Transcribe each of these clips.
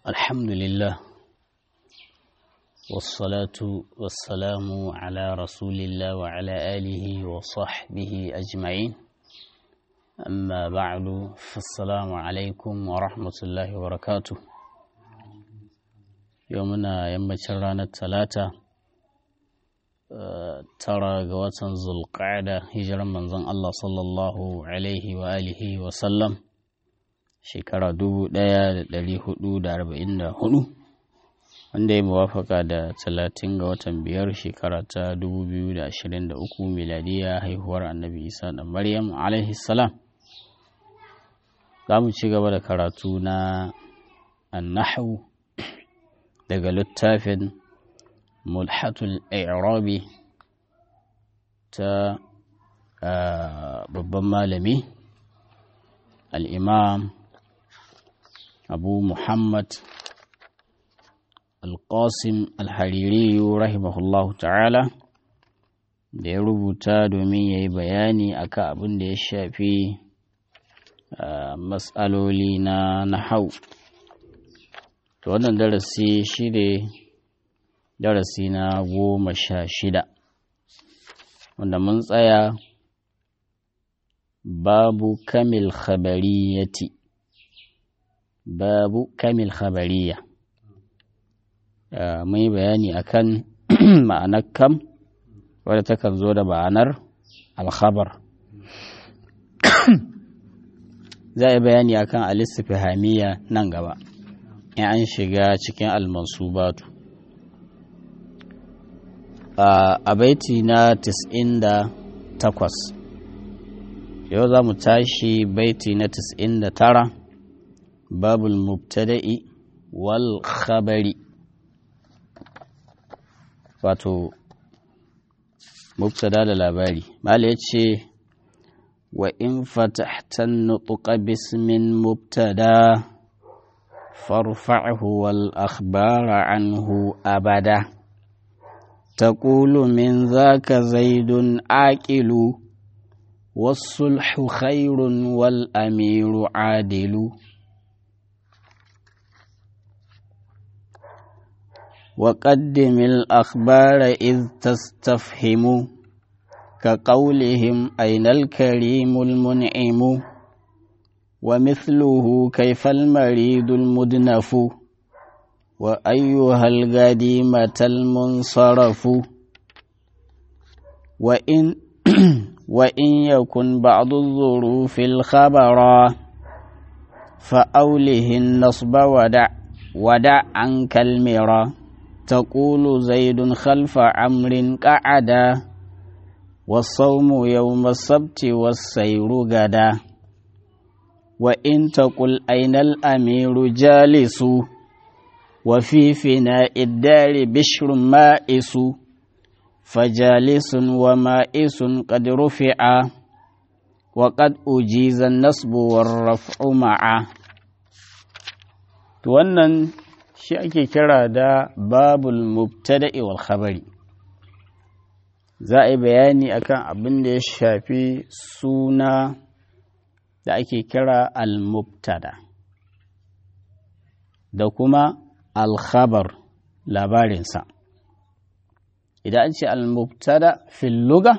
الحمد لله والصلاة والسلام على رسول الله وعلى آله وصحبه أجمعين أما بعد فالسلام عليكم ورحمة الله وبركاته يومنا يوم رانا الثلاثة tara ga watan zulqa'ada hijiran manzon Allah sallallahu alaihi wa alihi wa sallam shekara dubu ɗaya da ɗari hudu da arba'in da hudu wanda ya muwafaka da talatin ga watan biyar shekara ta dubu biyu da ashirin da uku miladiya haihuwar annabi isa da maryam alaihi salam za mu ci gaba da karatu na annahu daga littafin mulhatul i'rabi ta babban malami al'imam abu muhammad alƙasim alhaririyu rahimahullahu ta'ala da ya rubuta domin ya yi bayani akan abin da ya shafi matsaloli na nahau to wannan darasi shi ne darasi na goma sha shida wanda mun tsaya babu kamil khabariyati babu kamil khabariya mun yi bayani akan ma'anar kam wadda takan zo da ma'anar alkhabar za a yi bayani akan alistifihamiya nan gaba in an shiga cikin almansubatu a baiti na 98 yau za mu tashi baiti na 99 babul mubtada'i wal khabari wato mubtada da labari mala ya ce wa in fatahtan nutuqa bismin mubtada farfa'hu wal akhbara anhu abada تقول من ذاك زيد عاقل والصلح خير والأمير عادل وقدم الأخبار إذ تستفهم كقولهم أين الكريم المنعم ومثله كيف المريض المدنف وأيها القديمة المنصرف وإن وإن يكن بعض الظروف الخبرا فأوله النصب ودع ودع عنك المرا تقول زيد خلف عمر قعدا والصوم يوم السبت والسير غدا وإن تقل أين الأمير جالس وفي فناء الدار بشر مائس فجالس ومائس قد رفع وقد أجيز النصب والرفع معا wannan shi ake kira da babul mubtada'i wal khabari za a yi bayani akan abin da ya shafi suna da ake kira al-mubtada da kuma alkhabar labarinsa idan an ce almubtada fil luga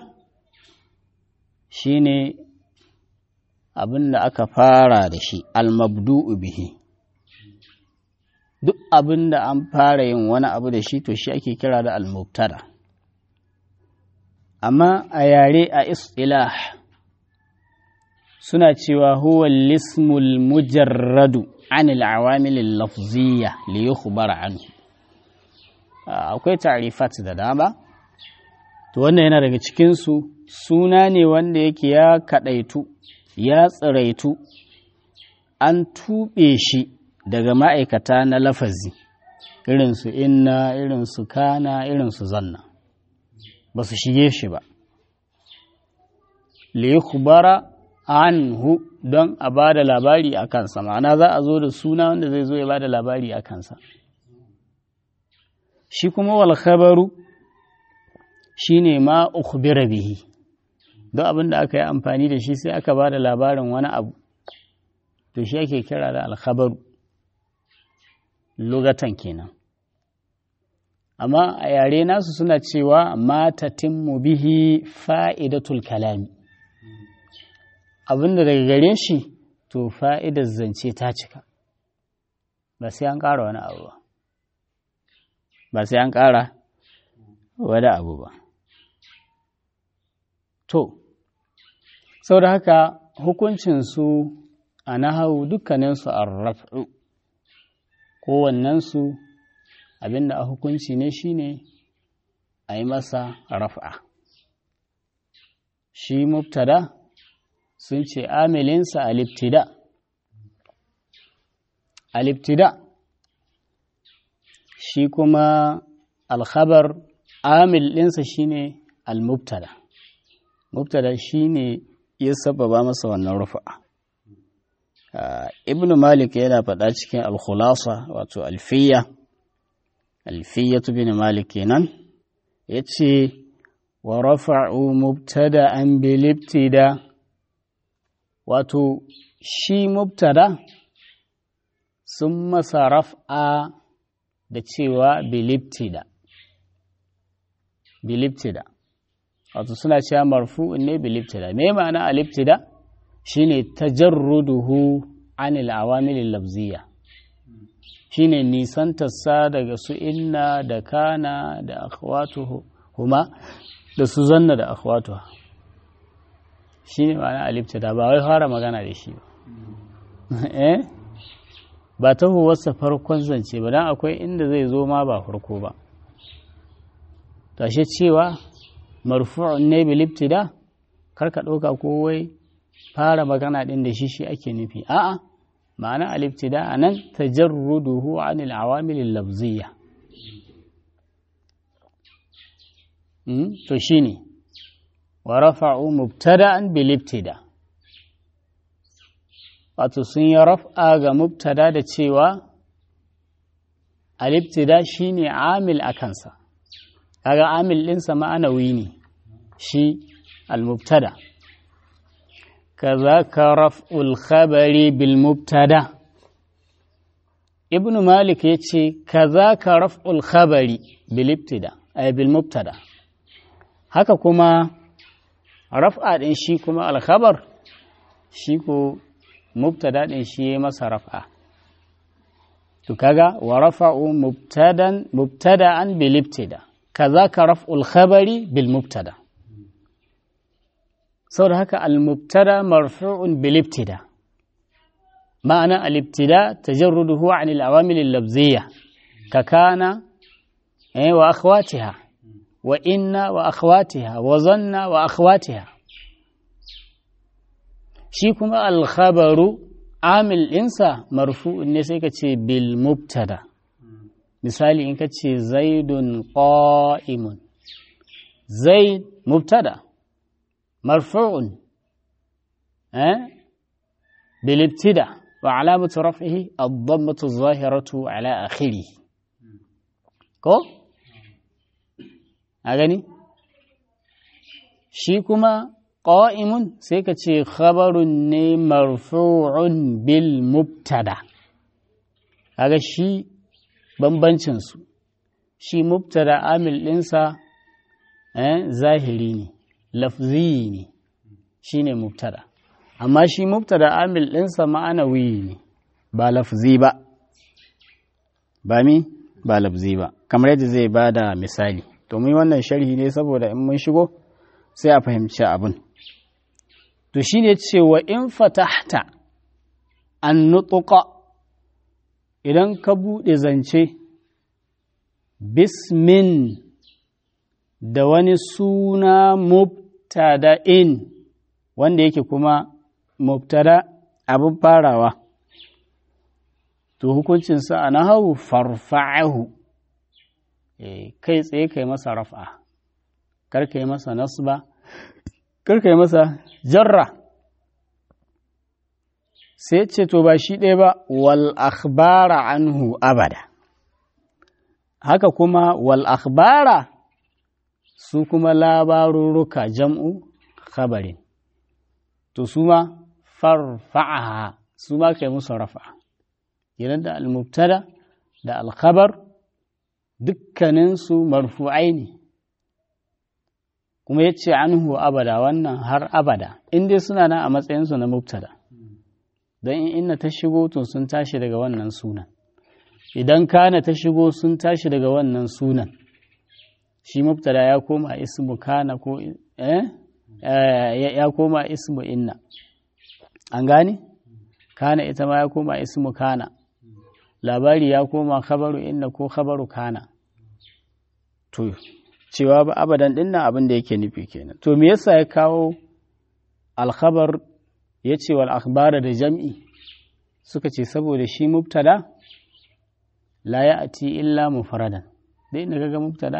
shine abin da aka fara da shi almabdu'u bihi duk abin da an fara yin wani abu da shi to shi ake kira da almubtada amma a yare a istilah suna cewa huwa lismul mujarradu عن العوامل اللفظية ليخبر عنه akwai tarifat da dama to wannan yana daga cikinsu suna ne wanda yake ya kaɗaitu ya tsiraitu an tuɓe shi daga ma'aikata na lafazi irinsu inna irinsu kana irinsu zanna ba su shige shi ba liyukubara anhu don a ba da labari a kansa ma'ana za a zo da suna wanda zai zo ya ba da labari a kansa shi kuma wal khabaru shi ne ma ukhbira bihi don abin da aka yi amfani da shi sai aka ba da labarin wani abu to shi ake kira da alkhabaru lugatan kenan amma a yare nasu suna cewa matatimmu bihi fa'idatul kalami abinda daga gare shi to fa'idar zance ta cika ba sai an ƙara wani abu ba ba sai an ƙara wani abu ba to sau da haka hukuncinsu a nahawu dukkaninsu a raf'u kowannensu abinda a hukunci ne shine a yi masa raf'a shi mubtada sun ce amilinsa aliftida aliftida shi kuma alkhabar amil ɗinsa shine almubtada mubtada shine ya sababa masa wannan rufa'a ibn malik yana faɗa cikin alkhulasa wato alfiya alfiyatu bin malik kenan ya ce wa rafa'u mubtada an bilibtida wato shi mubtada sun masa raf'a da cewa bilibtida bilibtida wato suna cewa marfu'un ne bilibtida me ma'ana alibtida shine tajarruduhu anil awamilil lafziyya shine nisantarsa daga su inna da kana da akhwatuhu huma da su zanna da akhwatuha shine ma'ana alibtida ba wai fara magana da shi ba eh ba ta huwarsa farkon zance ba dan akwai inda zai zo ma ba farko ba tashe cewa marfu'un ne bil ibtida karka ɗauka ko wai fara magana ɗin da shi shi ake nufi a'a ma'ana al-ibtida anan tajarruduhu anil awamil al-lafziyya to shine wa rafa'u mubtada'an bil ibtida wato sun yi raf'a ga mubtada da cewa al-ibtida shine amil a kansa kaga amil ɗinsa ma'anawi ne shi al-mubtada كذاك رفع الخبر بالمبتدا ابن مالك يتشي كذاك رفع الخبر بالابتداء أي بالمبتدا haka kuma raf'a ɗin shi kuma alkhabar shi ko mubtada ɗin shi ya masa raf'a to kaga wa rafa'u mubtadan mubtada'an bil ibtida kazaka raf'ul khabari bil mubtada saboda haka al-mubtada marfu'un bil ibtida ma'ana al-ibtida tajarruduhu 'an al-awamil al-lafziyya ka kana eh wa akhwatiha wa inna wa akhwatiha wa zanna wa akhwatiha shi kuma al-khabaru amil ɗinsa marfu'un ne sai ka ce bil mubtada misali in ka ce zaidun qa'imun zaid mubtada مرفوع أه؟ بالابتداء وعلامة رفعه الضمة الظاهرة على آخره كو أغني شيكما قائم سيكتشي خبر مرفوع بالمبتدا هذا شي bambancinsu shi mubtada amil ɗinsa zahiri ne lafzi ne shi ne mubtada amma shi mubtada amil ɗinsa ma'anawi ne ba lafzi ba ba mi ba lafzi ba kamar yadda zai ba da misali to mun wannan sharhi ne saboda in mun shigo sai a fahimci abin to shi ne cewa in fatahta an nutuka idan ka buɗe zance bismin da wani suna mubtada'in wanda yake kuma mubtada abin farawa to hukuncinsa a nahawu farfa'ahu kai tsaye kai masa raf'a kar kai masa nasba kar kai masa jarra sai ce to ba shi ɗaya ba wal akhbara anhu abada haka kuma wal akhbara su kuma labarurruka jam'u khabarin to su ma farfa'aha su ma kai musu rafa idan da al-mubtada da alkhabar dukkaninsu marfu'ai ne kuma ya ce anhu abada wannan har abada in dai suna nan a matsayinsu na mubtada don in inna ta shigo to sun tashi daga wannan sunan idan kana ta shigo sun tashi daga wannan sunan shi mubtada ya koma ismu kana ko eh ya koma ismu inna an gane kana ita ma ya koma ismu kana labari ya koma khabaru inna ko khabaru kana to cewa ba abadan dinnan abin da yake nufi kenan to me yasa ya kawo alkhabar ya ce wal akhbara da jam'i suka ce saboda shi mubtada la ya'ti illa mufradan dai inda kaga mubtada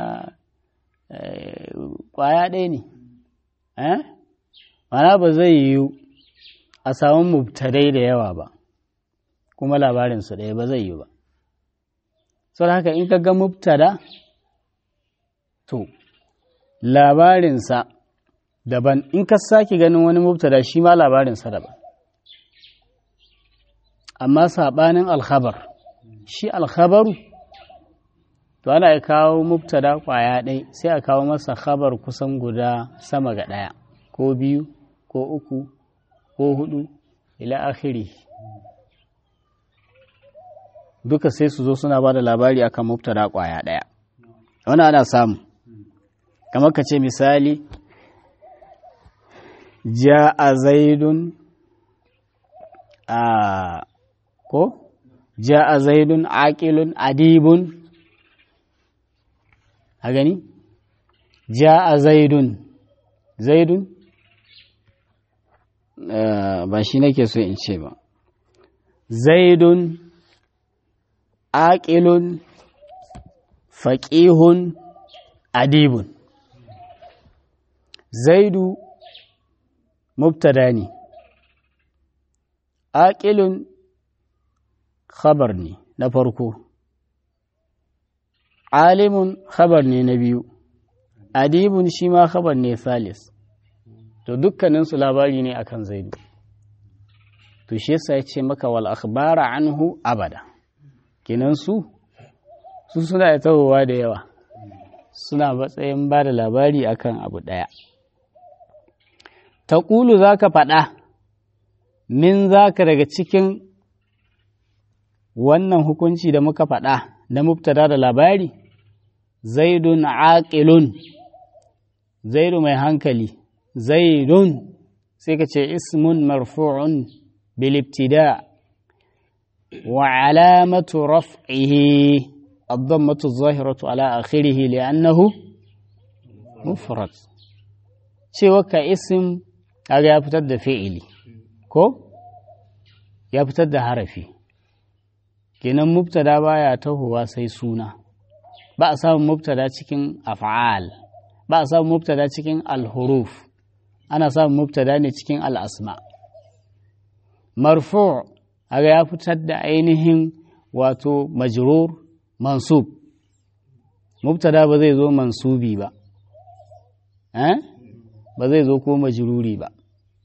kwaya ɗaya ne eh mana ba zai yiwu a samu mubtadai da yawa ba kuma labarinsu ɗaya ba zai yi ba sau haka in ka ga mubtada to labarinsa daban in ka sake ganin wani mubtada shi ma labarinsa daban amma saɓanin alkhabar shi alkhabaru to ana kawo mubtada ƙwaya ɗai sai a kawo masa khabar kusan guda sama ga ɗaya ko biyu ko uku ko hudu ila akhiri duka sai su zo suna ba da labari akan mubtada kwaya ɗaya wani ana samu kamar ka ce misali ja a zaidun a ko ja a zaidun aƙilun adibun a gani ja a zaidun zaidun ba shi nake so in ce ba zaidun aƙilun faƙihun adibun zaidu mubtada ne aƙilun khabar ne na farko alimun khabar ne na biyu adibun shi ma khabar ne salis to dukkaninsu labari ne akan zaidu to shi yasa ya ce maka wal akhbara anhu abada kenan su su suna da tahowa da yawa suna matsayin ba da labari akan abu ɗaya ta ƙulu za ka faɗa min za ka daga cikin wannan hukunci da muka faɗa na mubtada da labari zaidun aqilun zaidu mai hankali zaidun sai ka ce ismun marfu'un bil ibtida' وعلامة رفعه الضمة الظاهرة على آخره لأنه مفرد cewa ka isim kaga ya fitar da fi'ili ko ya fitar da harafi kenan mubtada baya tahowa sai suna ba a samun mubtada cikin af'al ba a samun mubtada cikin alhuruf ana samun mubtada ne cikin al'asma marfu' aga ya fitar da ainihin wato majrur mansub mubtada ba zai zo mansubi ba eh ba zai zo ko majruri ba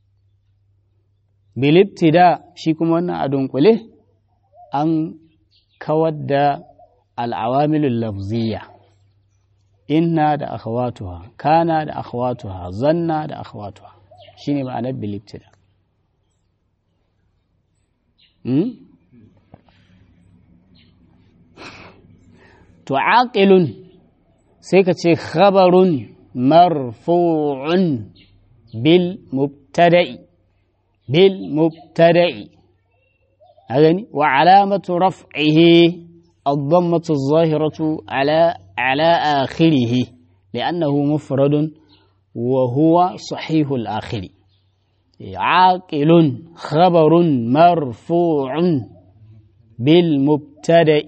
bilibtida shi kuma wannan a dunkule an kawar da al'awamilul lafziya inna da akhawatuha kana da akhawatuha zanna da akhawatuha shine ma'anar bilibtida to aqilun sai ka ce khabarun marfu'un bil mubtada'i bil mubtada'i agani wa alamatu raf'ihi الضمة الظاهرة على على آخره لأنه مفرد وهو صحيح الآخر عاقل خبر مرفوع بالمبتدأ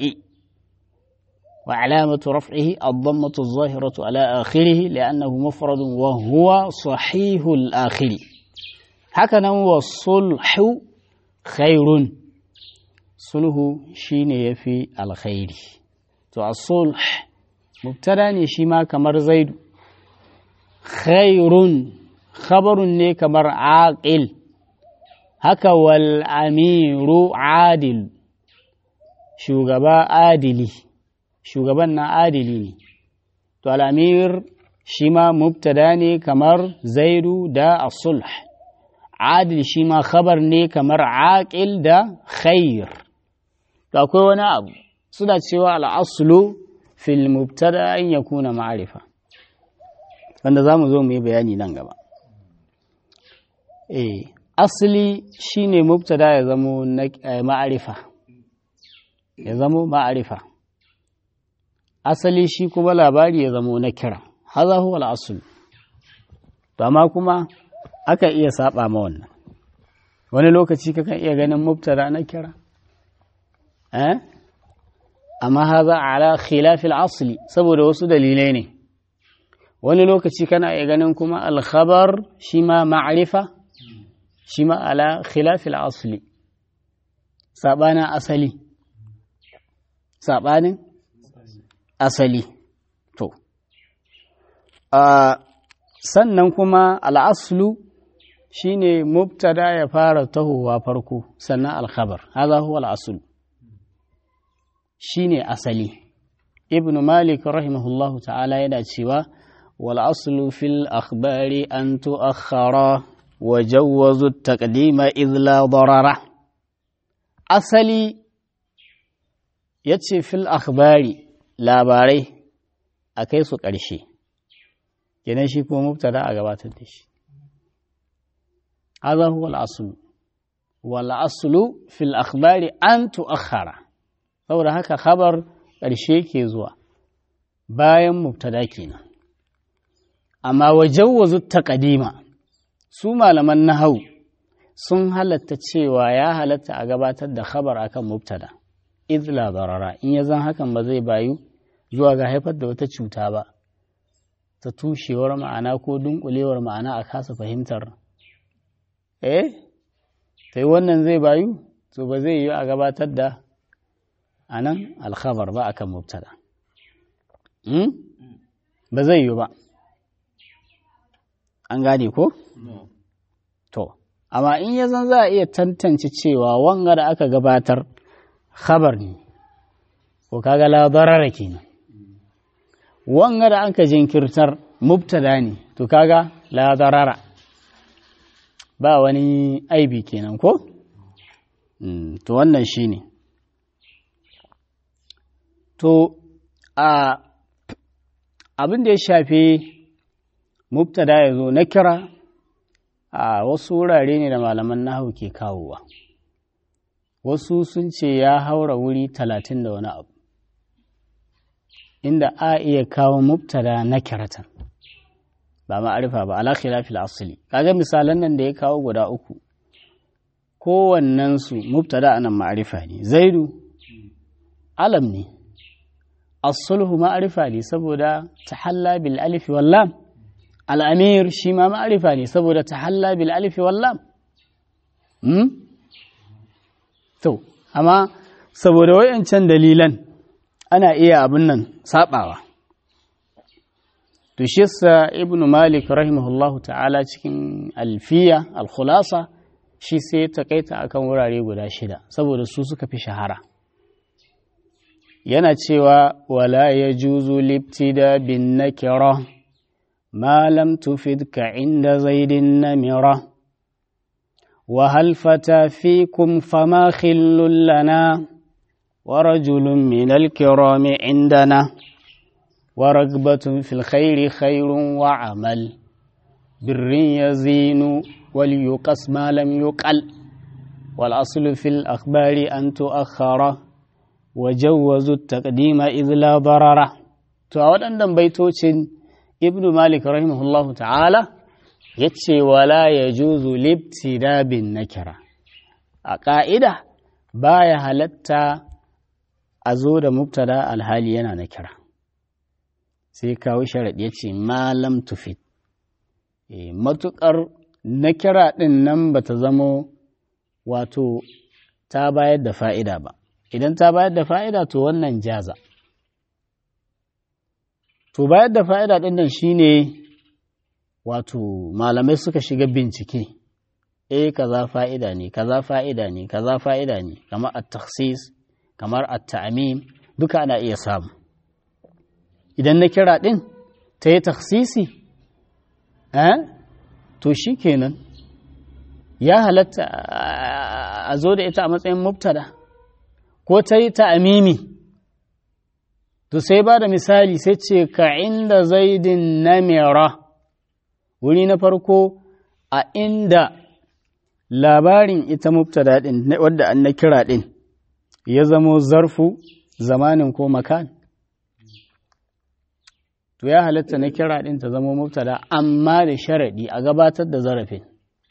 وعلامة رفعه الضمة الظاهرة على آخره لأنه مفرد وهو صحيح الآخر هكذا والصلح خير صلح شين يفي الخير تو الصلح مبتدا شيما كمر زيد خير khabarun ne kamar aqil haka wal amiru adil shugaba adili shugaban na adili ne to al'amir shi ma mubtada ne kamar zaidu da asulh adil shi ma khabar ne kamar aqil da khair to akwai wani abu suna cewa al'aslu fil mubtada an yakuna ma'arifa wanda za mu zo mu yi bayani nan gaba eh asali shine mubtada ya zamo ma'arifa ya zamo ma'arifa asali shi kuma labari ya zamo na kira haza huwa al'asul to amma kuma aka iya saba ma wannan wani lokaci kakan iya ganin mubtada na kira eh amma haza ala khilafil asli saboda wasu dalilai ne wani lokaci kana iya ganin kuma alkhabar shi ma ma'arifa shi ma ala khilafil asli sabanin asali sabanin asali to sannan kuma al'aslu shine mubtada ya fara tahowa farko sannan alkhabar haza huwa al'aslu shine asali ibn malik rahimahullahu ta'ala yana cewa wal aslu fil akhbari an tu'akhkhara wa jawwazu taqdima idh la darara asali yace fil akhbari labarai a kai su ƙarshe kenan shi kuma mubtada a gabatar da shi hadha huwa al-aslu wal aslu fil akhbari an tu'akhkhara saboda haka khabar ƙarshe ke zuwa bayan mubtada kenan amma wajawwazu taqdima su malaman nahau sun halatta cewa ya halatta a gabatar da khabar akan mubtada idh la darara in ya zan hakan ba zai bayu zuwa ga haifar da wata cuta ba ta tushewar ma'ana ko dunkulewar ma'ana a kasa fahimtar eh sai wannan zai bayu to ba zai yi a gabatar da anan alkhabar ba akan mubtada ba zai yi ba an gane ko to amma in ya zan za a iya tantance cewa wanga da aka gabatar khabar ne ko kaga la darara kenan wanga da aka jinkirtar mubtada ne to kaga la darara ba wani aibi kenan ko to wannan shine to a abin da ya shafi mubtada ya zo na kira a wasu wurare ne da malaman nahu ke kawowa wasu sun ce ya haura wuri talatin da wani abu inda a iya kawo mubtada na kiratan ba ma'arifa ba ala khilafil asli kaga misalan nan da ya kawo guda uku kowannen su mubtada anan ma'arifa ne zaidu alam ne as-sulhu ma'arifa ne saboda tahalla bil alif wal lam al-amir shi ma ma'arifa ne saboda tahalla bil alif wal lam hmm? to amma saboda wayancan dalilan ana iya abin nan sabawa to shi yasa ibnu malik rahimahullahu ta'ala cikin alfiya al-khulasa shi sai ta kaita akan wurare guda shida saboda su suka fi shahara yana cewa wala yajuzu libtida bin nakira ma lam tufidka inda zaidin namira وهل فتى فيكم فما خل لنا ورجل من الكرام عندنا ورغبة في الخير خير وعمل بر يزين وليقص ما لم يقل والأصل في الأخبار أن تؤخر وجوزوا التقديم إذ لا ضرر تعود أن بيتوتين ابن مالك رحمه الله تعالى yace wala ya juzu libtida bin nakira a ƙa'ida baya halatta a zo da mubtada alhali yana nakira sai kawo sharaɗi ya ce malam tufit matuƙar nakira ɗin nan ba ta zamo wato ta bayar da fa'ida ba idan ta bayar da fa'ida to wannan jaza to bayar da fa'ida ɗin nan shine wato malamai suka shiga bincike eh kaza fa'ida ne kaza fa'ida ne kaza fa'ida ne kamar at-takhsis kamar at-ta'mim duka ana iya samu idan na kira din ta yi taksisi eh to shikenan ya halatta a zo da ita a matsayin mubtada ko ta yi ta'amimi to sai ba da misali sai ce ka inda zaidin namira wuri na farko a inda labarin ita mubtada din wadda an na kira din ya zamo zarfu zamanin ko makan to ya halatta na kira din ta zamo mubtada amma da sharaɗi a gabatar da zarafin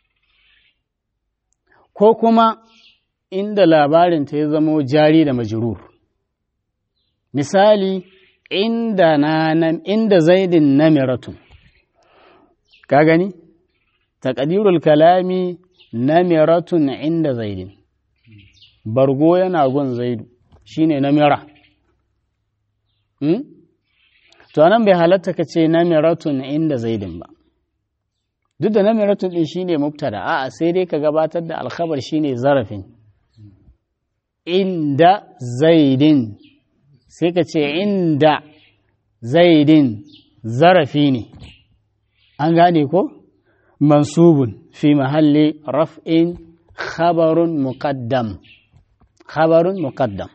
ko kuma inda labarin ta ya zamo jari da majrur misali inda na inda zaidin namiratun ka gani taqdirul kalami namiratun inda zaidin bargo yana gun zaidu shine namira hmm? to nan bai halatta ka ce namiratun inda zaidin ba duk da namiratun din shine mubtada a'a sai dai ka gabatar da alkhabar shine zarafin inda zaidin sai ka ce inda zaidin zarafi ne an gane ko mansubun fi mahalli raf'in khabarun muqaddam khabarun muqaddam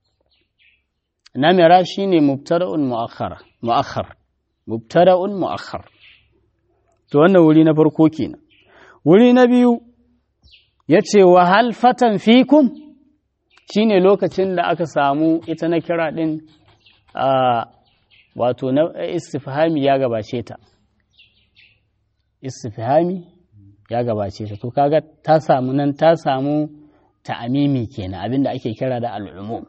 namira shine mubtada'un mu'akhkhar mu'akhkhar mubtada'un mu'akhkhar to wannan wuri na farko kenan wuri na biyu yace wa hal fatan fikum shine lokacin da aka samu ita na kira din a wato na istifhami ya gabace ta istifhami ya gabace ta to kaga ta samu nan ta samu ta'amimi kenan abinda ake kira da al'umum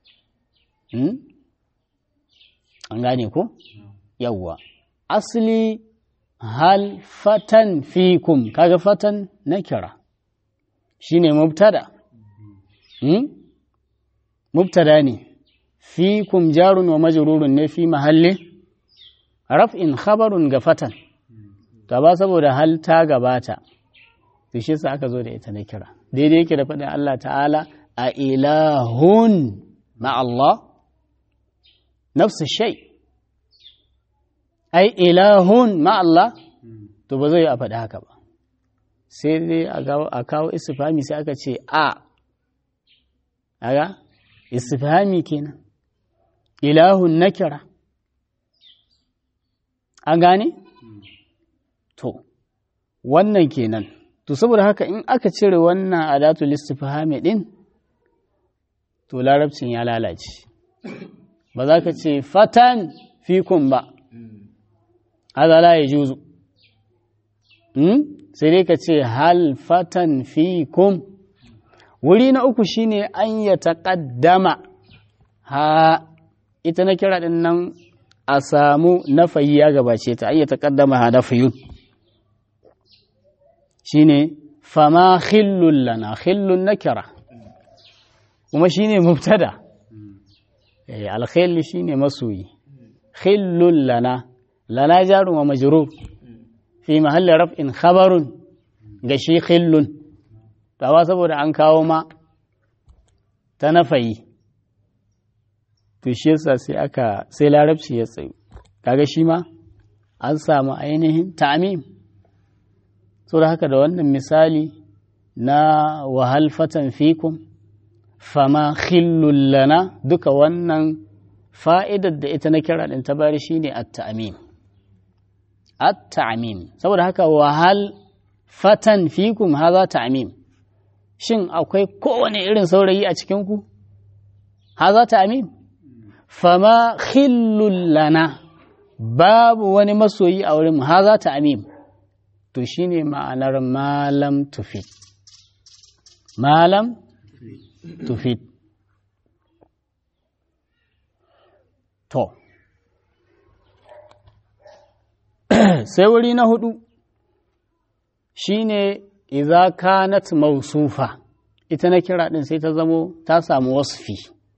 an gane ko yawwa asli hal fatan fikum kaga fatan na kira shine mubtada mubtada ne fikum jarun wa majrurun ne fi mahalli raf'in khabarun ga fatan gaba saboda hal ta gabata to shi sa aka zo da ita na kira daidai yake da faɗin Allah ta'ala a ilahun ma Allah nafsu shay ai ilahun ma Allah to ba zai a faɗi haka ba sai dai a kawo istifhami sai aka ce a aga istifhami kenan ilahun nakira an gane to wannan kenan to saboda haka in aka cire wannan adatul istifhami din to larabcin ya lalace ba za ka ce fatan fikun ba haza la ya juzu sai dai ka ce hal fatan fikum wuri na uku shine an ya taƙaddama ha ita na kira din nan a samu nafayi ya gabace ta an ya taƙaddama ha nafayun shine fama khillun lana khillun na kira kuma shine mubtada alkhilli shine masoyi khillun lana lana jarun wa majrur fi mahalli raf'in khabarun ga shi khillun tawa saboda an kawo ma ta nafayi to shi yasa sai aka sai larabci ya tsayu kaga shi ma an samu ainihin ta'mim saboda haka da wannan misali na wahal fatan fikum fama khillul lana duka wannan fa'idar da ita na kira ɗin ta bari shi ne at-ta'amim at-ta'amim saboda haka wahal fatan fikum haza ta'amim shin akwai kowane irin saurayi a cikinku haza ta'amim fama khillul lana babu wani masoyi a wurin haza ta'amim to shine ma'anar malam tufit malam tufit to sai wuri na hudu shine idza kanat mausufa ita na kira din sai ta zamo ta samu wasfi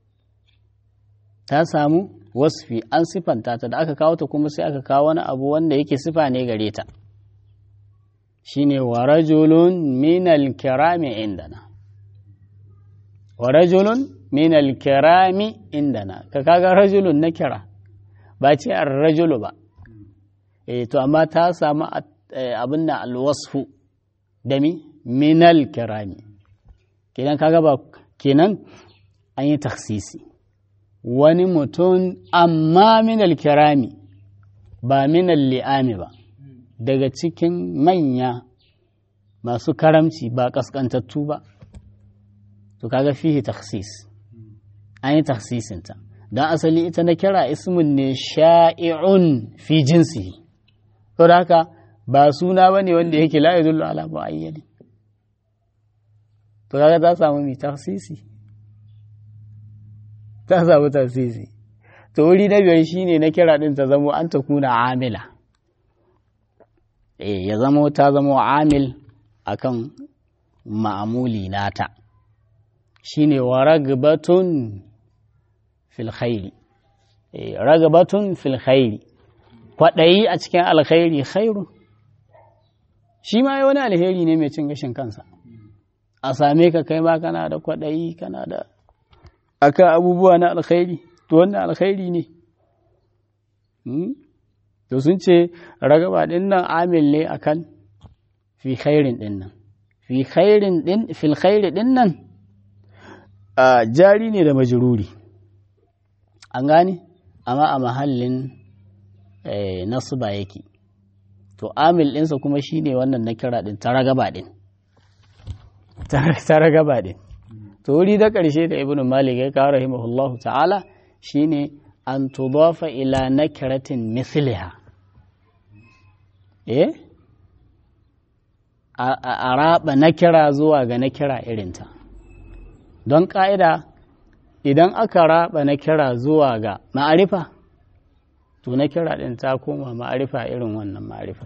ta samu wasfi an sifanta ta da aka kawo ta kuma sai aka kawo wani abu wanda yake sifa ne gare ta shine wa rajulun minal kirami indana wa rajulun min al-kirami indana ka kaga rajulun na kira ba ce ar-rajulu ba eh to amma ta samu abin nan al-wasfu da mi min al-kirami kenan kaga ba kenan an yi taksisi wani mutum amma min al-kirami ba min al-li'ami ba daga cikin manya masu karamci ba kaskantattu ba to kaga fihi taksis an yi taksisinta don asali ita na kira ismun ne sha'i'un fi jinsi to da haka ba suna ba ne wanda yake la yadullu ala mu'ayyani to kaga ta samu mi taksisi ta samu taksisi to wuri na biyar shine na kira din ta zamo an ta kuna amila eh ya zamo ta zamo amil akan ma'amuli nata shine wa ragbatun fil khairi ragbatun fil khairi kwaɗayi a cikin alkhairi khairu shi ma wani alheri ne mai cin gashin kansa a same ka kai ma kana da kwaɗayi kana da akan abubuwa na alkhairi to wannan alkhairi ne to sun ce ragaba ɗin nan amil ne akan fi khairin ɗin nan fi khairin ɗin fil khairi ɗin nan jari ne da majururi an gane amma a mahallin nasuba yake to amil ɗinsa kuma shine wannan na kira ɗin ta ragaba ɗin ta ragaba ɗin to wuri da ƙarshe da ibn malik ya kawo rahimahullahu ta'ala shine an tudafa ila nakiratin misliha eh a raba nakira zuwa ga nakira irinta don ƙa'ida idan aka raba nakira zuwa ga ma'arifa to nakira ɗin ta koma ma'arifa irin wannan ma'arifat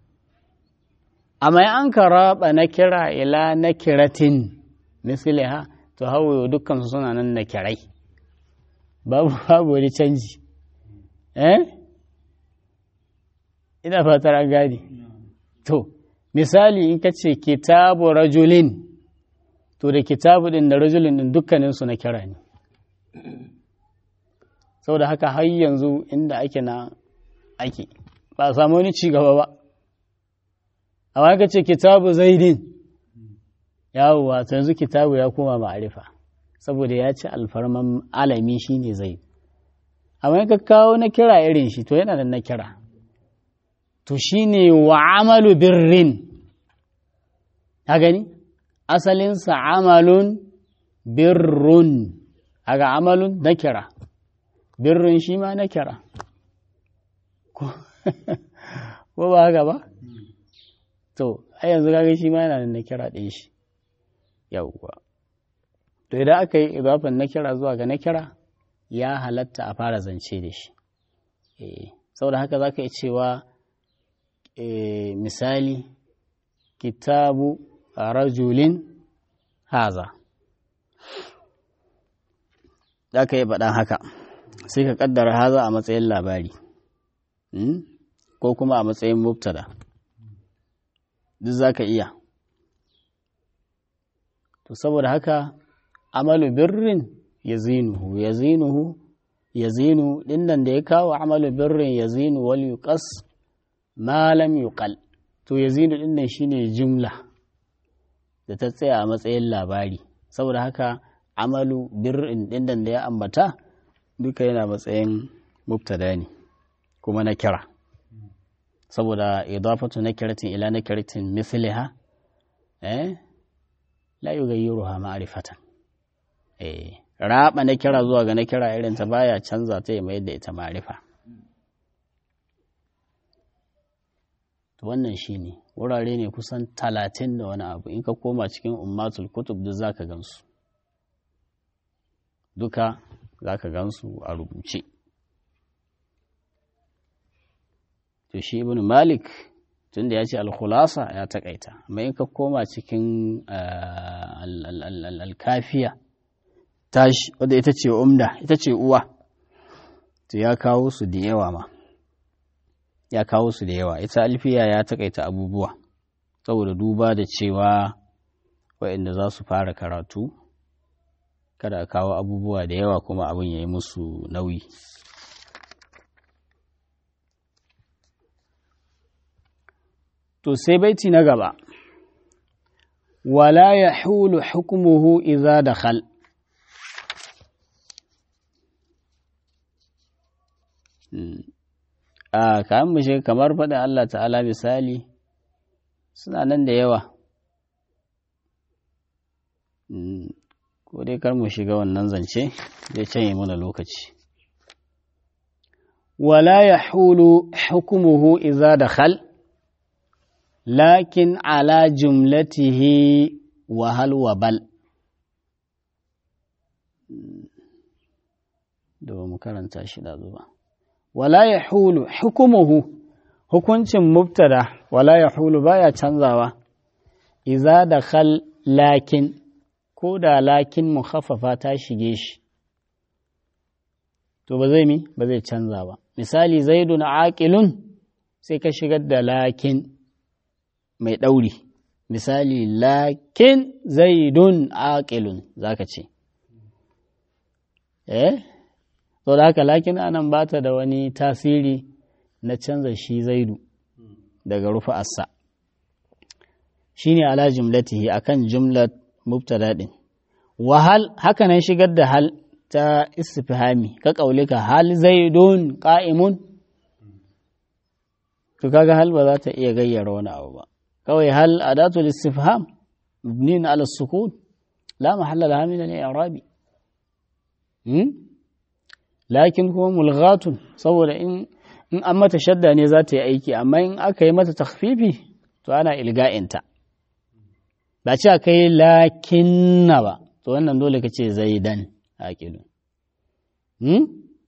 amma an ka raba nakira ila nakiratin misliha to hawaye dukkan su suna nan nakirai babu babu wani canji eh ina fatar an gane to misali in ka ce kitabu rajulin to da kitabu din da rajulin din dukkaninsu na kira ne saboda haka har yanzu inda ake na ake ba a samu wani cigaba ba amma ka ce kitabu zaidin yawwa ta yanzu kitabu ya koma ma'arifa saboda ya ci alfarman alami shine zai amma ka kawo na kira irin shi to yana da na kira to shine wa amalu birrin ka gani asalinsa amalun birrun aga amalun na kira birrun shi ma na kira ko ba haka ba to a yanzu kaga shi ma yana da na kira ɗin shi yauwa to idan aka yi idafan na kira zuwa ga na kira ya halatta a fara zance da shi saboda haka za ka yi cewa misali kitabu rajulin haza za ka yi baɗan haka sai ka ƙaddara haza a matsayin labari ko kuma a matsayin mubtada duk za ka iya to saboda haka amalu birrin ya zinuhu ya zinuhu ya zinu ɗinnan da ya kawo amalu birrin ya zinu wal yuqas ma lam yuqal to ya zinu ɗinnan shine jumla da ta tsaya a matsayin labari saboda haka amalu birrin ɗinnan da ya ambata duka yana matsayin mubtada ne kuma na kira saboda idafatu nakiratin ila nakiratin misliha eh la yughayyiruha ma'rifatan eh raba na kira zuwa ga na kira irin ta baya canza ta ya mayar da ita ma'rifa to wannan shine wurare ne kusan talatin da wani abu in ka koma cikin ummatul kutub duk zaka gansu duka zaka gansu a rubuce to shi ibn malik tunda ya ce alkhulasa ya takaita amma in ka koma cikin alkafiya tashi wadda ita ce umda ita ce uwa to ya kawo su da yawa ma ya kawo su da yawa ita alfiya ya takaita abubuwa saboda duba da cewa waɗanda za su fara karatu kada a kawo abubuwa da yawa kuma abin ya yi musu nauyi to sai baiti na gaba wala ya hulu hukumuhu iza da khal a kayan mushe kamar faɗin Allah ta'ala misali suna nan da yawa ko dai kar mu shiga wannan zance zai canye mana lokaci wala ya hulu hukumuhu iza da khal lakin ala jumlatihi wahal wa bal da ba mu karanta shi da zuba wala ya hulu hukumuhu hukuncin mubtada wala ya hulu baya canzawa iza da khal lakin ko da lakin mukhaffafa ta shige shi to ba zai mi ba zai canza ba misali zaidun aqilun sai ka shigar da lakin mai ɗauri misali lakin zaidun aqilun zaka ce eh to da haka lakin anan ba ta da wani tasiri na canza shi zaidu daga rufa assa shine ala jumlatihi akan jumlat mubtada din wahal haka nan shigar da hal ta istifhami ka kaulika hal zaidun qa'imun to kaga hal ba za ta iya gayyara wani abu ba kawai hal adatul istifham mabnin ala sukun la mahalla laha min al-i'rabi lakin kuma mulghatun saboda in in an mata shadda ne za ta yi aiki amma in aka yi mata takhfifi to ana ilga'inta ba ce aka yi lakinna ba to wannan dole ka ce zaidan aqilu hmm?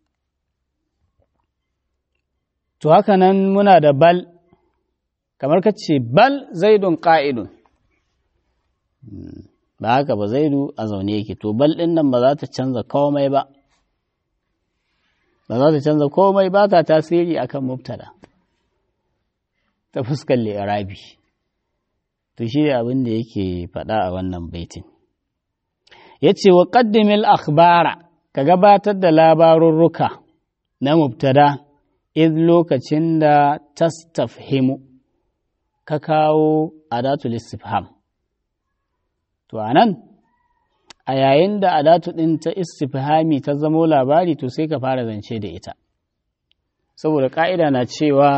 to haka nan muna da bal kamar ka ce bal zaidun ƙa'idun ba haka ba zaidu a zaune yake to bal ɗin nan ba za ta canza komai ba ba za ta canza komai ba ta tasiri akan mubtada ta fuskar li'irabi to shi ne abin da yake faɗa a wannan baitin ya ce wa ƙaddimil akhbara ka gabatar da labarurruka na mubtada iz lokacin da tastafhimu ka kawo adatul istifham to anan a yayin da adatu ɗin ta istifhami ta zamo labari to sai ka fara zance da ita saboda ƙa'ida na cewa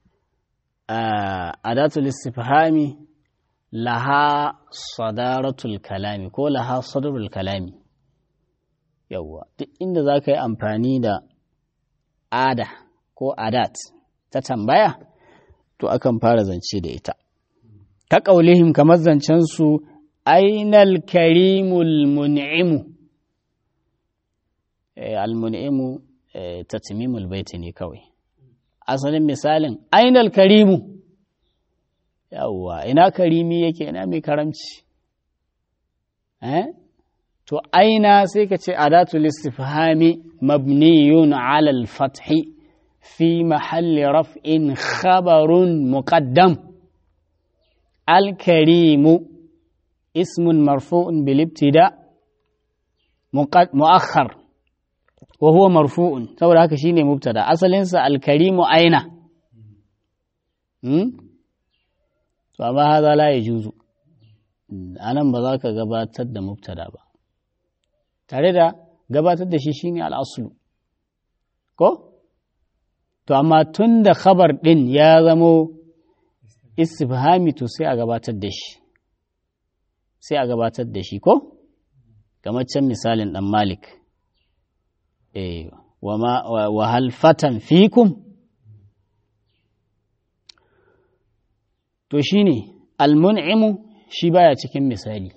adatul istifhami laha sadaratul kalami ko laha sadarul kalami yawwa duk inda za ka yi amfani da ada ko adat ta tambaya to akan fara zance da ita ta ƙaulihim kamar zancensu ainal karimul mun'imu al-mun'imu tatmimul baiti ne kawai asalin misalin ainal karimu yawwa ina karimi yake ina mai karamci eh to aina sai ka ce adatul istifhami mabniyun ala al-fathi fi mahalli raf'in khabarun muqaddam al-karimu ismun marfu'un bil ibtida muakhar wa huwa marfu'un saboda haka shine mubtada asalin sa al-karimu aina hmm? to amma haza la yajuzu anan ba za ka gabatar da mubtada ba tare da gabatar da shi shine al'aslu ko to amma tun da khabar ɗin ya zamo istifhami to sai a gabatar da shi sai a gabatar da shi ko kamar can misalin ɗan malik eh wa hal fatan fikum to shine almun'imu shi baya cikin misali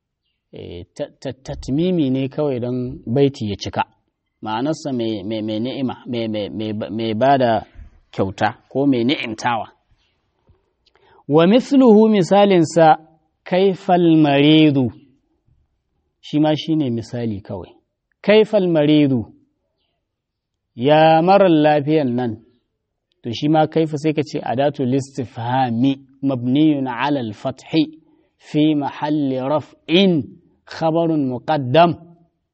tatmimi ne kawai don baiti ya cika ma'anarsa mai ni'ima mai ba da kyauta ko mai ni'imtawa wa misluhu misalinsa kaifal maridu shi ma shi ne misali kawai kaifal maridu ya marar lafiyan nan to shi ma kaifa sai ka ce adatu listifhami mabniyun ala al-fathi fi mahalli raf'in khabarun muqaddam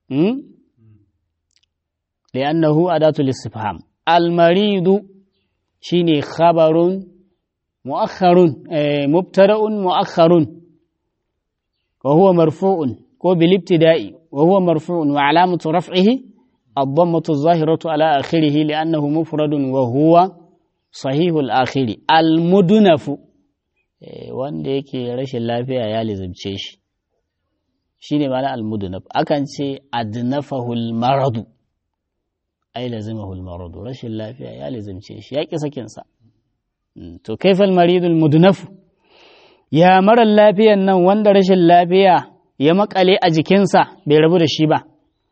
لأنه أداة الاستفهام المريض شيني خبر مؤخر مبتدأ مؤخر وهو مرفوع كو بالابتداء وهو مرفوع وعلامة رفعه الضمة الظاهرة على آخره لأنه مفرد وهو صحيح الآخر المدنف wanda yake rashin lafiya ya lizimce shi shi ne mana almudunaf akan ce adnafahul maradu ai lazimahul maradu rashin lafiya ya lizimce shi ya ƙi sakinsa to kaifal maridul mudunafu ya marar lafiyan nan wanda rashin lafiya ya makale a jikinsa bai rabu da shi ba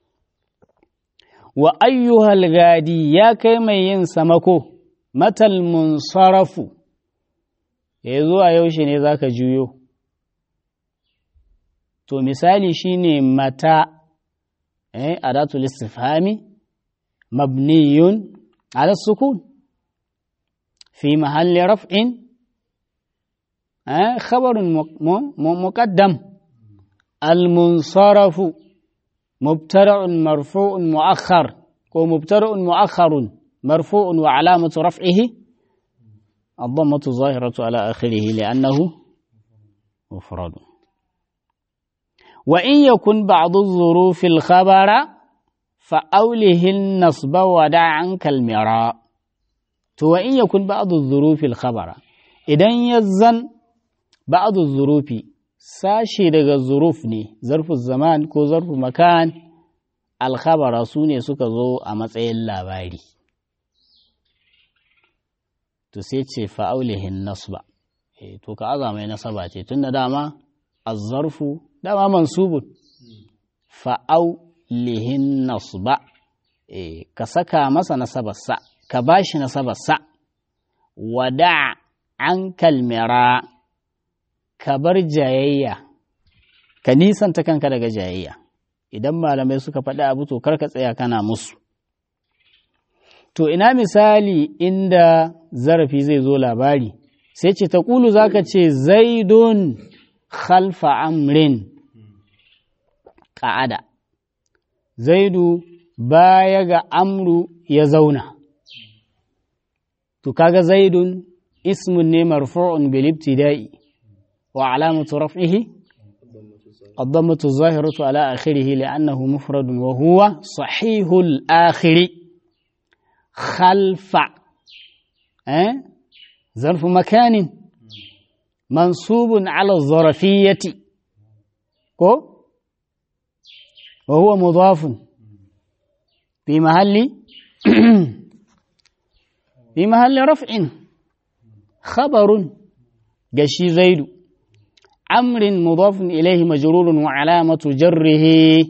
wa ayyuhal gadi ya kai mai yin samako matal munsarafu ya zuwa yaushe ne za ka juyo to misali shine mata eh adatul istifhami mabniyun ala sukun fi mahalli raf'in eh khabarun muqaddam المنصرف مبتدع مرفوع مؤخر أو مبتدع مؤخر مرفوع وعلامة رفعه الضمة الظاهرة على آخره لأنه مفرد وإن يكن بعض الظروف الخبر فأوله النصب ودع عنك المراء وإن يكن بعض الظروف الخبر إذن يزن بعض الظروف ساشي daga zuruf ne zarfu zaman ko zarfu makan alkhabara su ne suka zo a matsayin labari to sai ce fa'aulihin nasba e, to ka aza mai nasaba ce tun da dama azzarfu dama mansubun fa'aulihin nasba e, ka saka masa nasabarsa ka ba shi nasabarsa wada an kalmira ka bar jayayya ka nisanta kanka daga jayayya idan malamai suka faɗi abu to kar ka tsaya kana musu To, ina misali inda zarafi zai zo labari, sai ce ta ƙulu za ka ce zaidun khalfa amrin ƙa'ada. Zaidu baya ga amru ya zauna. To, kaga zaidun ismun ne marfu'un bil ibtida'i wa alamatu raf'ihi الضمة الظاهرة على آخره لأنه مفرد وهو صحيح الآخر خلف أه؟ ظرف مكان منصوب على الظرفية كو وهو مضاف في محل في محل رفع خبر جشي زيد أمر مضاف إليه مجرور وعلامة جره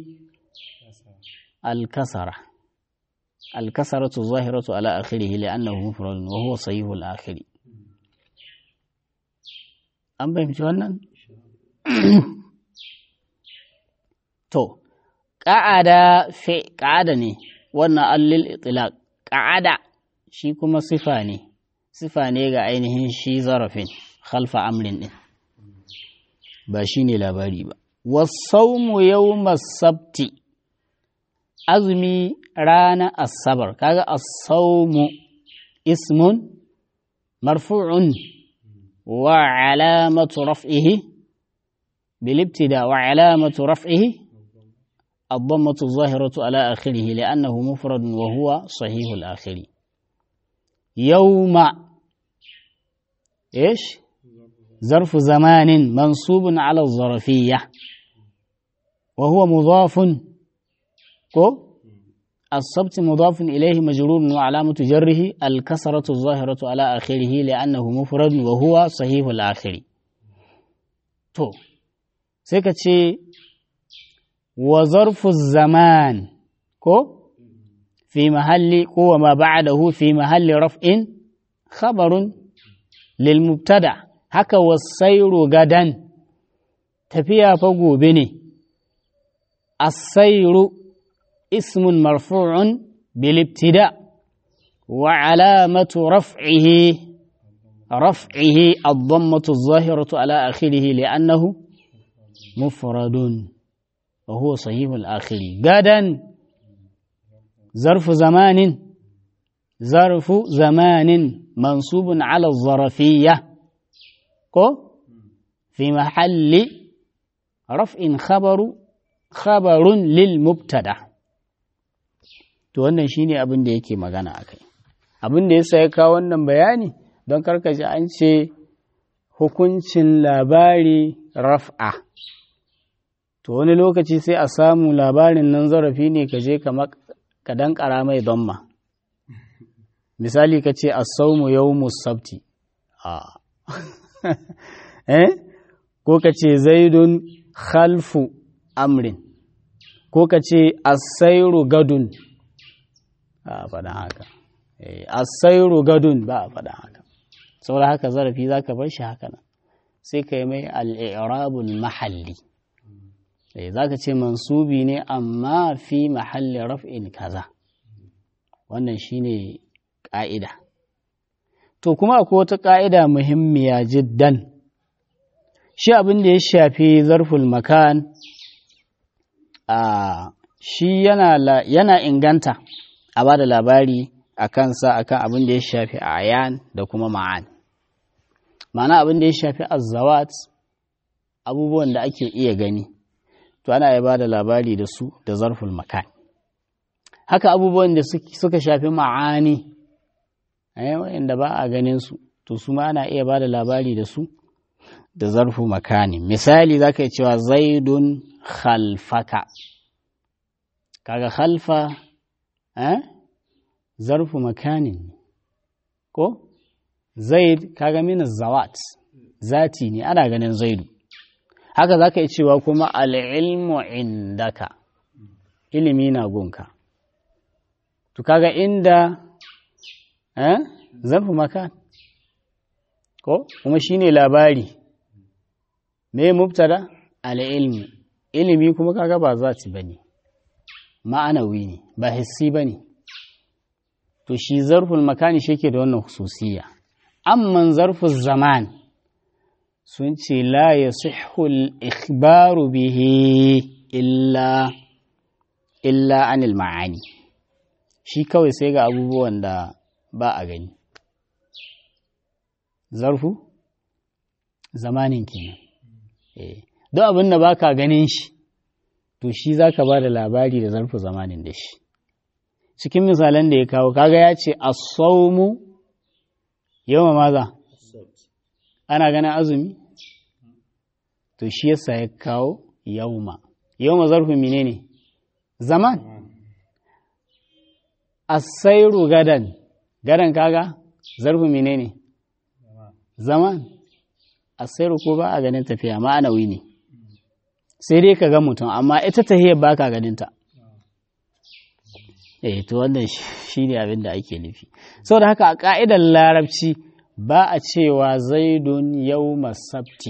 الكسره الكسرة الظاهرة على آخره لأنه مفرد وهو صحيح الآخر أم فهمت wannan to ƙa'ada fi ƙa'ada ne wannan allil itlaq ƙa'ada shi kuma sifa ne sifa ne ga ainihin shi zarafin khalfa amrin din ba shi ne labari ba wasaumu yawmas sabti azumi rana asabar kaga asaumu ismun marfu'un wa alamatu raf'ihi bil ibtida wa alamatu raf'ihi الضمة الظاهرة على آخره لأنه مفرد وهو صحيح الآخر يوم إيش ظرف زمان منصوب على الظرفية وهو مضاف كو الصبت مضاف إليه مجرور وعلامة جره الكسرة الظاهرة على آخره لأنه مفرد وهو صحيح الآخر تو سيكتشي وظرف الزمان كو في محل كو وما بعده في محل رفع خبر للمبتدع هكا والسير غدا تفيا فوق بني السير اسم مرفوع بالابتداء وعلامة رفعه رفعه الضمة الظاهرة على آخره لأنه مفرد wa huwa sahihul akhiri gadan zarfu zamanin zarfu zamanin mansubun ala zarafiyya ko fi mahalli raf'in khabaru khabarun lil mubtada to wannan shine abin da yake magana akai abin da yasa ya kawo wannan bayani don karkaji an ce hukuncin labari raf'a to wani lokaci sai a samu labarin nan zarafi ne ka je ka dankara mai donma misali ka ce as-sawmu yawmus sabti a eh ko ka ce zaidun khalfu amrin ko ka ce asairu gadun ba a faɗa haka asairu gadun ba a faɗa haka saboda haka zarafi za ka bar shi haka nan sai ka yi mai al'irabul mahalli za ka ce mansubi ne amma fi mahalli raf'in kaza wannan shine ƙa'ida to kuma akwai wata ƙa'ida muhimmiya jiddan shi abin da ya shafi zarful makan a shi yana, yana inganta a ba da labari a kansa akan abin da ya shafi ayan da kuma ma'an ma'ana abin da ya shafi azzawat abubuwan da ake iya gani to ana ya ba da labari da su da zarful makan haka abubuwan da suka shafi ma'ani wa'inda ba a ganin su to su ma ana iya ba da labari da su da zarfu makani misali za ka yi cewa zaidun khalfaka kaga khalfa eh? zarfu makanin ko zaid kaga mina zawat zati ne ana ganin zaidu haka za ka yi cewa kuma al'ilmu indaka ilimi na gunka to kaga inda eh? zarfu makan ko kuma shine labari me mubtada al-ilmi ilimi kuma kaga ba zati bane ma'anawi ne ba hissi bane to shi zarful makani shi yake da wannan hususiya amman zarful zaman sun ce la yasihhu al-ikhbaru bihi illa illa anil ma'ani shi kawai sai ga abubuwan da ba a gani zarfu zamanin kenan don abin da baka ganin shi to shi za ka ba da labari da zarfu zamanin da shi cikin misalan da ya kawo kaga ya ce asaumu yawa maza ana ganin azumi to shi yasa ya kawo yauma yauma zarfu mine ne zaman asairu gadan gadan kaga zarfu mine ne zaman asairu ko ba a ganin tafiya ma'anawi ne sai dai ka ga mutum amma ita tahiyar ba ka ganinta eh to wannan shi ne abin da ake nufi saboda haka a ƙa'idar larabci ba a cewa zaidun yau sabti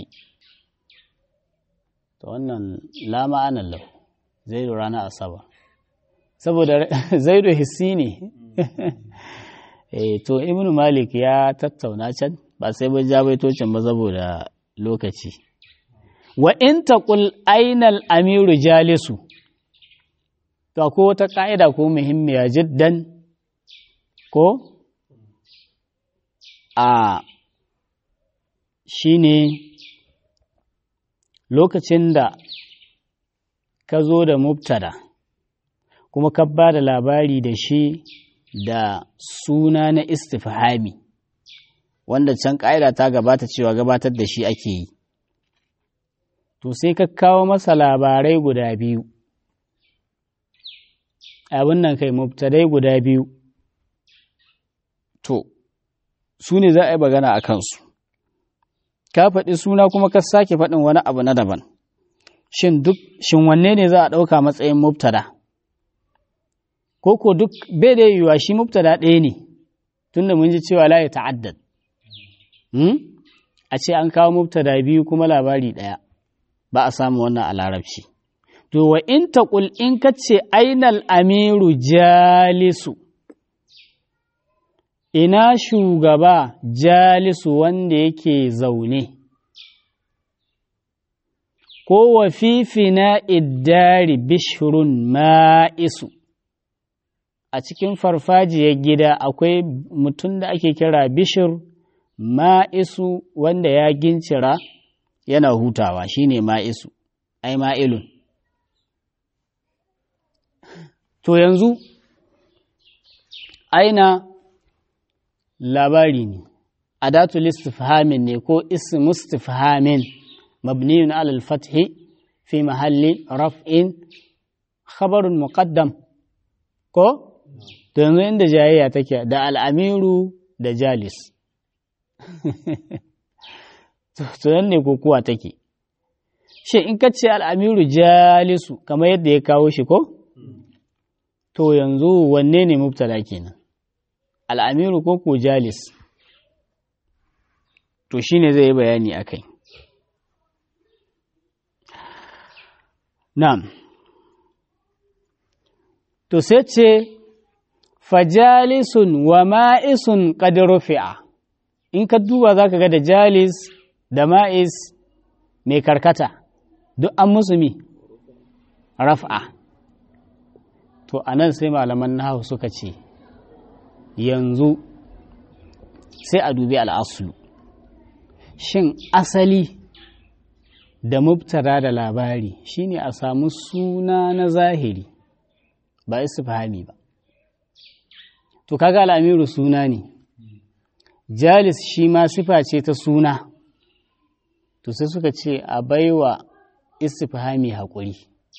to wannan la ma'anar lau zaidu rana asaba saboda zaidu hissi ne eh to ibnu malik ya tattauna can ba sai mun ja baitocin ba saboda lokaci wa in taqul ainal amiru jalisu to ko wata ka'ida ko muhimmiya jiddan ko a shine lokacin da ka zo da mubtada kuma ka ba da labari da shi da suna na istifhami wanda can ƙa'ida ta gabata cewa gabatar da shi ake yi to sai ka kawo masa labarai guda biyu abin nan kai mubtadai guda biyu to su ne za a yi magana a kansu ka faɗi suna kuma ka sake faɗin wani abu na daban shin duk shin wanne ne za a ɗauka matsayin mubtada ko ko duk bai da yiwuwa shi mubtada ɗaya ne tunda mun ji cewa la ya ta'addad a ce an kawo mubtada biyu kuma labari ɗaya ba a samu wannan a larabci to wa in taqul in ka ce ainal amiru jalisu ina shugaba jalisu wanda yake zaune ko wa fifina iddari bishirun ma'isu a cikin farfajiyar gida akwai mutum da ake kira bishir ma'isu wanda ya gincira yana hutawa shine ma'isu ai ma'ilun to yanzu aina labari ne adatul istifhamin ne ko ismu istifhamin mabniyun alal fathi fi mahalli raf'in khabarun muqaddam ko to yanzu inda jayayya take da al'amiru da jalis to nan ne kokuwa take shi in ka ce al'amiru jalisu kamar yadda ya kawo shi ko to yanzu wanne ne mubtada kenan al'amiru ko ko jalis to shine zai yi bayani a kai na'am to sai ce fajalisun wa ma'isun qad rufi'a in ka duba zaka ga da jalis da ma'is mai karkata duk an musu mi raf'a to anan sai malaman nahawu suka ce yanzu sai a dubi al'asulu shin asali da mubtada da labari shine a samu suna na zahiri ba istifhami ba to kaga al'amiru suna ne jalis shi ma sifa ce ta suna to sai suka ce a baiwa istifhami haƙuri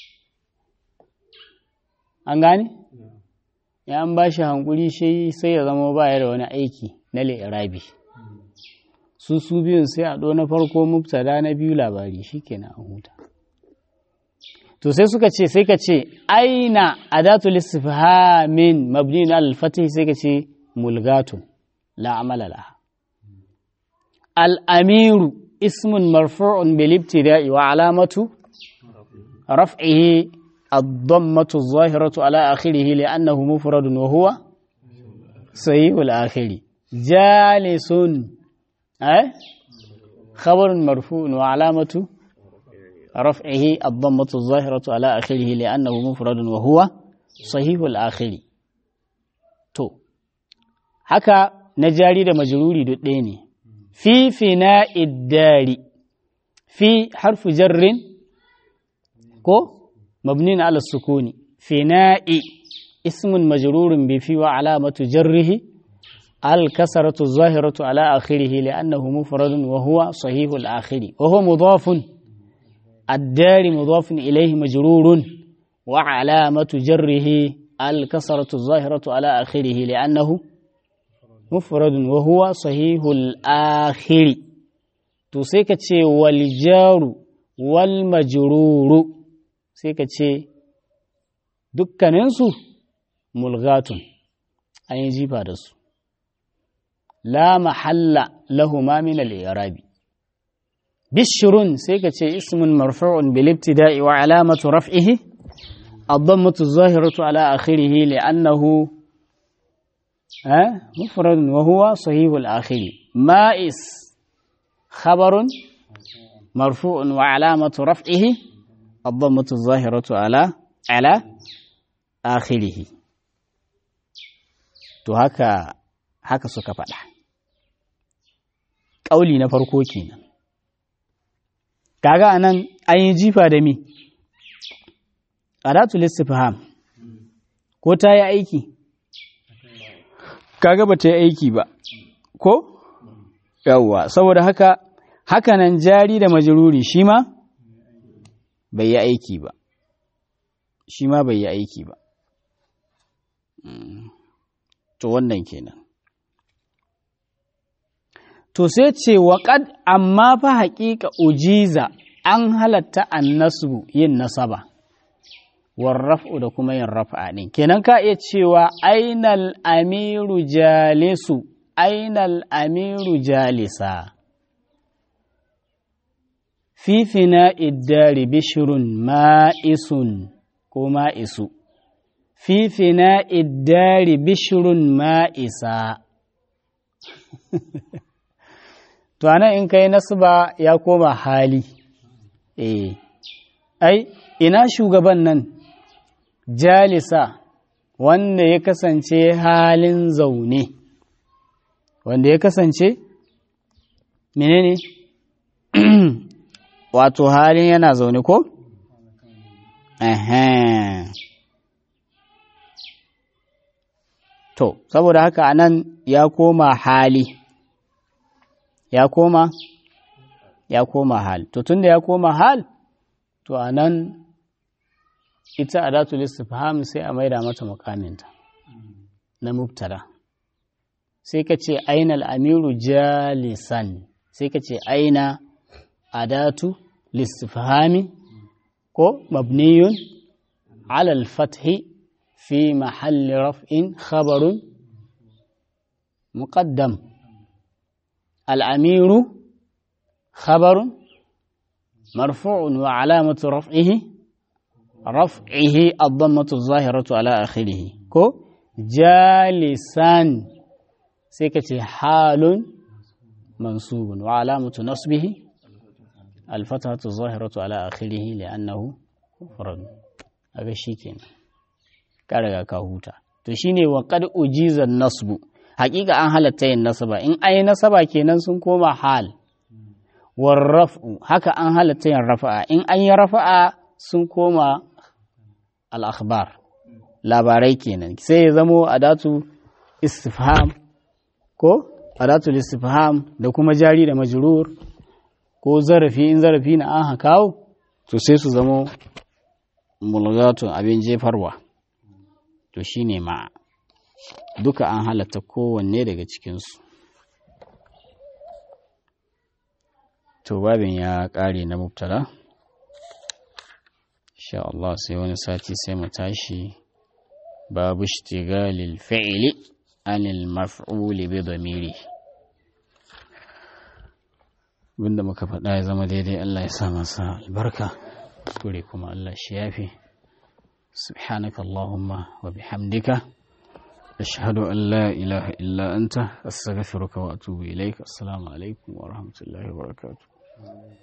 an gane? ya an ba shi hankuri shi sai ya zama baya da wani aiki na li'irabi su su biyun sai a ɗo na farko mubtada na biyu labari shi kenan an huta to sai suka ce sai ka ce aina adatul istifhamin mabni al fatih sai ka ce mulgatun la amala laha al amiru ismun marfu'un bil ibtida'i wa alamatu raf'ihi الضمة الظاهرة على آخره لأنه مفرد وهو صحيح الآخر جالس أه؟ خبر مرفوع وعلامة رفعه الضمة الظاهرة على آخره لأنه مفرد وهو صحيح الآخر تو haka na jari da majruri duk ɗaya ne fi fina iddari fi harfu jarrin ko مبني على السكون فناء اسم مجرور بفي وعلامة جره الكسرة الظاهرة على آخره لأنه مفرد وهو صحيح الآخر وهو مضاف الدار مضاف إليه مجرور وعلامة جره الكسرة الظاهرة على آخره لأنه مفرد وهو صحيح الآخر تسيكت والجار والمجرور sai ka ce dukkaninsu mulgatun an yi jifa da su la mahalla lahuma min al-i'rabi bishirun sai ka ce ismun marfu'un bil ibtida'i wa alamatu raf'ihi ad-dammatu adh-dhahiratu ala akhirih li'annahu مفرد وهو صحيح الآخر مائس خبر مرفوع وعلامة رفعه الضمة الظاهرة على على آخره to haka haka suka faɗa ƙauli na farko kenan kaga anan an yi jifa da mi adatul istifham ko ta yi aiki kaga ba ta yi aiki ba ko yawwa saboda haka haka nan jari da majruri shi ma bai yi aiki ba shi ma bai yi aiki ba to wannan kenan to sai ce waƙad amma fa haƙiƙa ujiza an halatta annasu yin nasaba warraf'u da kuma yin rafa ɗin kenan ka iya cewa ainal amiru jalisu ainal amiru jalisa fifina iddari bishirun ma'isun ko ma'isu fifina iddari bishirun ma'isa to anan in kai nasba ya koma hali eh ai ina shugaban nan jalisa wanda ya kasance halin zaune wanda ya kasance menene wato halin yana zaune ko? To, saboda haka anan ya koma hali, ya koma, ya koma hal. To, tunda ya koma hal, to anan ita adatul istifham sai a maida mata makaminta na mubtada. Sai ka ce aina al'amiru jalisan, sai ka ce aina adatu listifhami ko mabniyun alal fathi fi mahalli raf'in khabarun muqaddam al'amiru khabarun marfu'un wa alamatu raf'ihi raf'ihi ad-dammatu zahiratu ala akhirih ko jalisan sai ka ce halun mansubun wa alamatu nasbihi الفتحة الظاهرة على آخره لأنه مفرد هذا شيء كنا كارغا كاهوتا to shine wa qad ujiza nasbu haƙiƙa an halatta yin nasaba in ai nasaba kenan sun koma hal war raf'u haka an halatta yin rafa'a in an yi rafa'a sun koma al akhbar labarai kenan sai ya zamo adatu istifham ko adatul istifham da kuma jari da majrur ko zarafi in zarafi na an kawo to sai su zamo mulgatun abin jefarwa to shine ma duka an halatta kowanne daga cikinsu to babin ya ƙare na mubtada insha Allah sai wani sati sai mu tashi babu ishtigalil fi'li anil maf'uli bi dhamiri abinda muka faɗa ya zama daidai Allah ya sa masa albarka kure kuma Allah shi yafi subhanaka allahumma wa bihamdika ashhadu an la ilaha illa anta astaghfiruka wa atubu ilaik assalamu alaikum wa rahmatullahi wa barakatuh